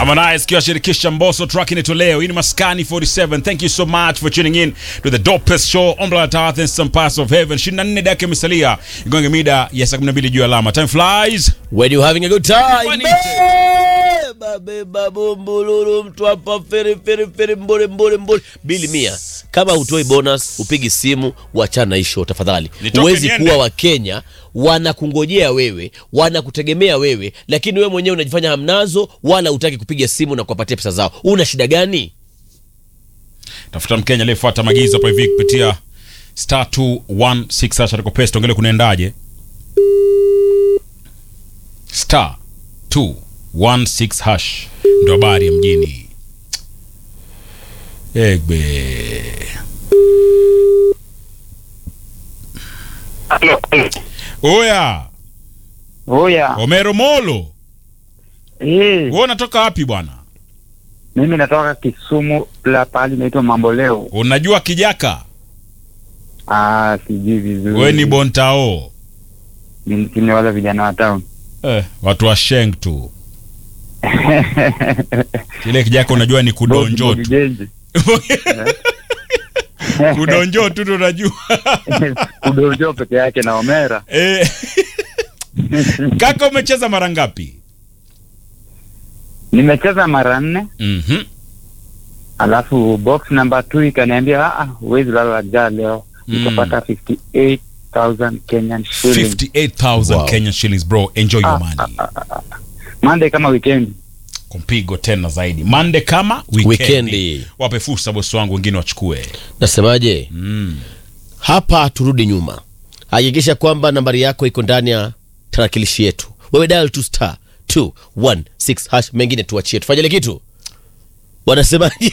Harmonize kiwashirikisha Mbosso, track inatolewa. Hii ni Maskani 47. Thank you so much for tuning in to the dopest show on planet Earth and some parts of heaven. 24 dakika imesalia igonge mida ya saa 12 juu ya alama. Time flies. When you having a good time. Funny. Beba beba bumbululu mtu hapa feri feri feri mbole mbole mbole. Bili mia. Kama utoi bonus, upigi simu, wachana hisho tafadhali. Nitoke Huwezi niende. kuwa wa Kenya wanakungojea wewe, wanakutegemea wewe, lakini wewe mwenyewe unajifanya hamnazo wala utaki kupiga simu na kuwapatia pesa zao. Una shida gani? Tafuta Mkenya aliyefuata maagizo hapa hivi kupitia star 216 hasha tako pesa tuangalie kunaendaje. Star 216 hash ndio habari ya mjini. Egbe. Oya, Oya, Omero Molo. eh, Wewe unatoka wapi bwana? mimi natoka Kisumu la pahali inaitwa Mamboleo. Unajua Kijaka? Ah, sijui vizuri. Wewe ni Bontao. Ni ni wale vijana wa town. Eh, watu wa Sheng tu. Kile Kijaka unajua ni kudonjo tu. Genji. Kudonjo tu ndo unajua. Kudonjo peke yake na Omera. Eh. Kaka umecheza mara ngapi? Nimecheza mara nne, Mhm. alafu box number 2 ikaniambia ah, huwezi lala njaa leo. Mm. Nikapata 58,000 Kenyan shillings. 58,000 Wow. Kenyan shillings bro. Enjoy your Ah, money. Monday kama weekend. Kumpigo tena zaidi. Monday kama weekend. Weekendi. Wape fursa bosi wangu wengine wachukue. Nasemaje? Mm. Hapa turudi nyuma, hakikisha kwamba nambari yako iko ndani ya tarakilishi yetu. Wewe dial to star 216 hash, mengine tuachie, tufanye ile kitu wanasemaje?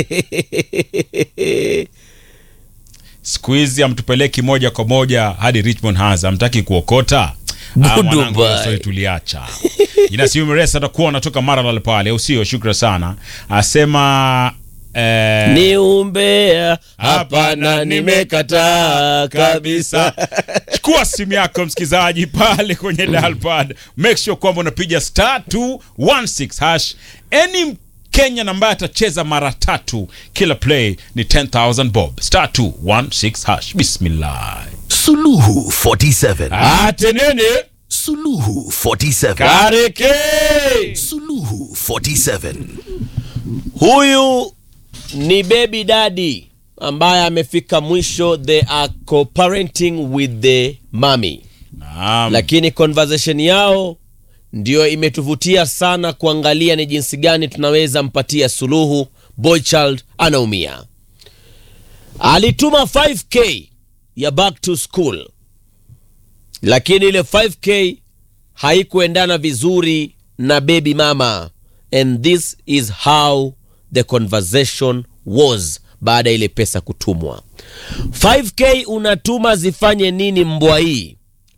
Siku hizi amtupeleki moja kwa moja hadi Richmond Haza, amtaki kuokota. Ah, Dubai. mwanangu, hiyo story tuliacha. Ina simu mresa atakuwa anatoka Maralal pale, au sio? Shukra sana. Asema eh, ni umbea, hapana, nimekataa kabisa. chukua simu yako msikilizaji pale kwenye dial pad make sure kwamba unapiga star 216 hash any Kenya ambaye atacheza mara tatu kila play ni 10000 bob star 216 hash bismillah Suluhu 47. atenene Suluhu 47. kareke Suluhu 47. Huyu ni baby daddy ambaye amefika mwisho, they are co-parenting with the mommy naam lakini conversation yao ndio imetuvutia sana kuangalia ni jinsi gani tunaweza mpatia suluhu. Boychild anaumia, alituma 5k ya back to school, lakini ile 5k haikuendana vizuri na baby mama, and this is how the conversation was baada ya ile pesa kutumwa. 5k unatuma zifanye nini mbwa hii?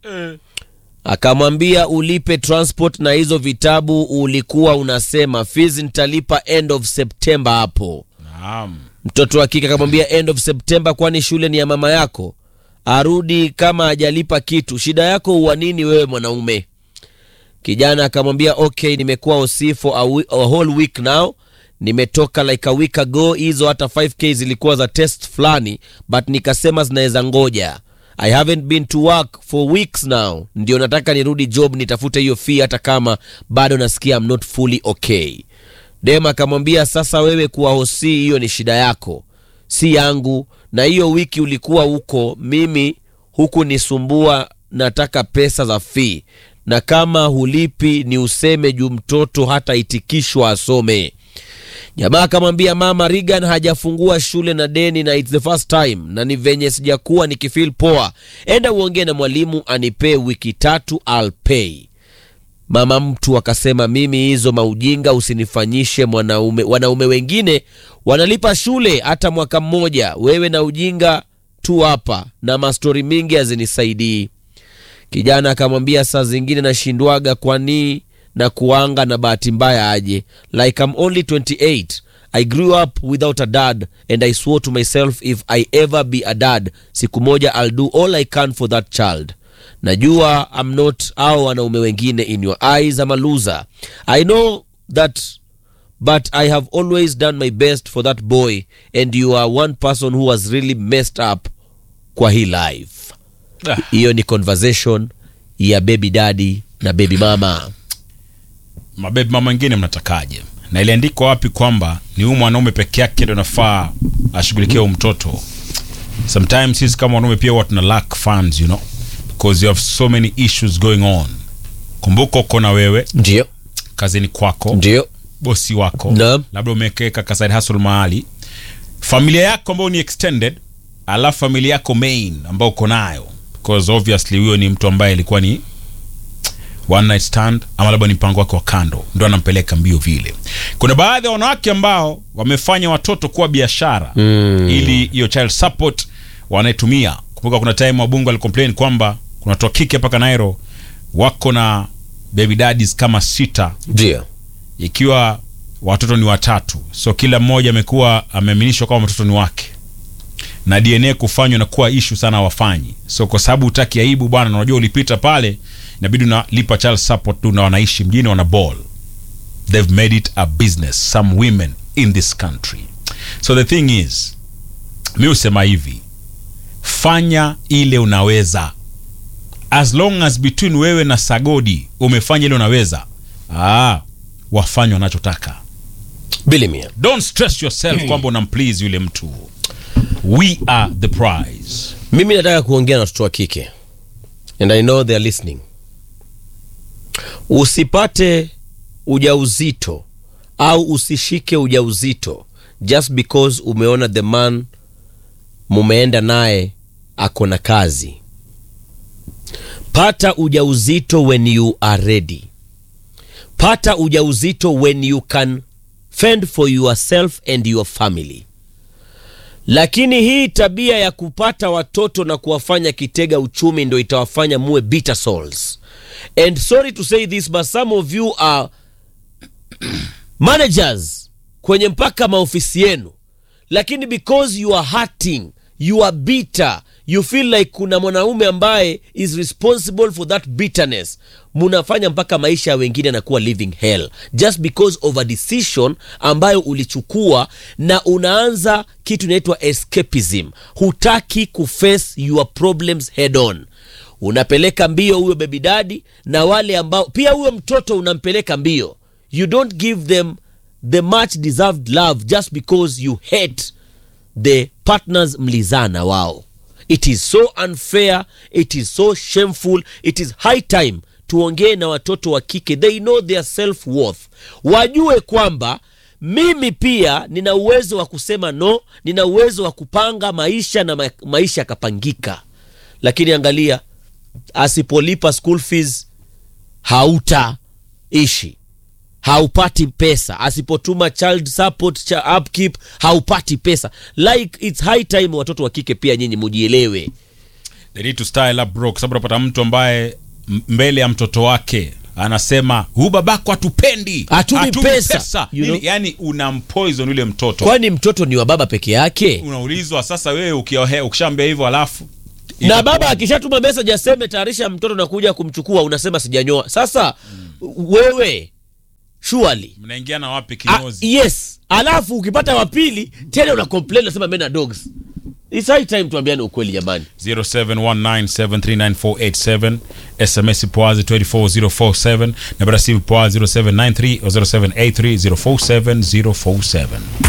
akamwambia ulipe transport na hizo vitabu ulikuwa unasema fees nitalipa end of September hapo. naam Mtoto wa kike akamwambia end of September, kwani shule ni ya mama yako? Arudi kama hajalipa kitu, shida yako huwa nini wewe mwanaume? Kijana akamwambia okay, nimekuwa OC for a, we- a whole week now nimetoka like a week ago. Hizo hata 5k zilikuwa za test fulani, but nikasema zinaweza ngoja. I haven't been to work for weeks now, ndio nataka nirudi job nitafute hiyo fee, hata kama bado nasikia I'm not fully okay. Dem akamwambia sasa, wewe kuwa hosi, hiyo ni shida yako, si yangu. Na hiyo wiki ulikuwa huko, mimi huku nisumbua, nataka pesa za fee, na kama hulipi ni useme juu mtoto hata itikishwa asome. Jamaa akamwambia mama, Regan hajafungua shule na deni na it's the first time na ni venye sijakuwa nikifeel poa. Enda uongee na mwalimu anipee wiki tatu, I'll pay. Mama mtu akasema mimi hizo maujinga usinifanyishe mwanaume. Wanaume wengine wanalipa shule hata mwaka mmoja, wewe na ujinga tu hapa na mastori mingi hazinisaidii. Kijana akamwambia saa zingine nashindwaga kwani na kuanga na bahati mbaya aje like I'm only 28 I grew up without a dad and I swore to myself if I ever be a dad siku moja I'll do all I can for that child najua I'm not au wanaume wengine in your eyes I'm a loser I know that but i have always done my best for that boy and you are one person who has really messed up kwa hii life Ah. hiyo ni conversation ya baby daddy na baby mama mabebi mama wengine mnatakaje na iliandikwa wapi kwamba ni huyu mwanaume peke yake ndo nafaa ashughulikie huyu mtoto sometimes sisi kama wanaume pia huwa tuna lack funds you know because you have so many issues going on kumbuka uko na wewe ndio kazini kwako ndio bosi wako Naam. labda umekeka kaside hustle mahali familia yako ambayo ni extended alafu familia yako main ambayo uko nayo because obviously huyo ni mtu ambaye ilikuwa ni one night stand ama labda ni mpango wake wa kando ndo anampeleka mbio vile kuna baadhi ya wanawake ambao wamefanya watoto kuwa biashara mm. ili hiyo child support wanaitumia kumbuka kuna time wabungu alicomplain kwamba kuna watu wa kike hapa kanairo wako na baby daddies kama sita ndio ikiwa watoto ni watatu so kila mmoja amekuwa ameaminishwa kama watoto ni wake na dna kufanywa na kuwa ishu sana wafanyi so kwa sababu utaki aibu bwana na unajua ulipita pale inabidi unalipa child support tu na wanaishi mjini wana ball they've made it a business some women in this country so the thing is mi husema hivi fanya ile unaweza as long as between wewe na sagodi umefanya ile unaweza ah, wafanye wanachotaka bilimia don't stress yourself kwamba unamplease yule mtu we are the prize mimi nataka kuongea na watoto wa kike and i know they are listening usipate ujauzito au usishike ujauzito just because umeona the man mumeenda naye ako na kazi pata ujauzito when you are ready pata ujauzito when you can fend for yourself and your family lakini hii tabia ya kupata watoto na kuwafanya kitega uchumi ndo itawafanya muwe bitter souls and sorry to say this but some of you are managers kwenye mpaka maofisi yenu lakini because you are hurting you are bitter you feel like kuna mwanaume ambaye is responsible for that bitterness munafanya mpaka maisha ya wengine yanakuwa living hell just because of a decision ambayo ulichukua na unaanza kitu inaitwa escapism hutaki kuface your problems head on unapeleka mbio huyo baby daddy na wale ambao pia huyo mtoto unampeleka mbio you don't give them the much deserved love just because you hate the partners mlizana wao it is so unfair it is so shameful it is high time tuongee na watoto wa kike they know their self worth wajue kwamba mimi pia nina uwezo wa kusema no nina uwezo wa kupanga maisha na ma maisha yakapangika lakini angalia asipolipa school fees hautaishi haupati pesa asipotuma child support cha upkeep haupati pesa like its high time watoto wa kike pia nyinyi mujielewe they need to style up bro kwa sababu unapata mtu ambaye m- mbele ya mtoto wake anasema huu babako hatupendi Hatumi hatumi pesa." You Nini? know? yani unampoison yule mtoto kwani mtoto ni wa baba peke yake unaulizwa sasa wewe ukiohe- ukishaambia hivyo alafu na itakuwa- baba akishatuma message aseme tayarisha mtoto na kuja kumchukua unasema sijanyoa sasa wewe surely mnaingia na wapi Ah, kinyozi yes alafu ukipata wa pili tena una complain unasema mena dogs It's high time tuambiane ukweli jamani 0719739487 sms poazi 24047 na bara simu poa 0793 or 0783 047047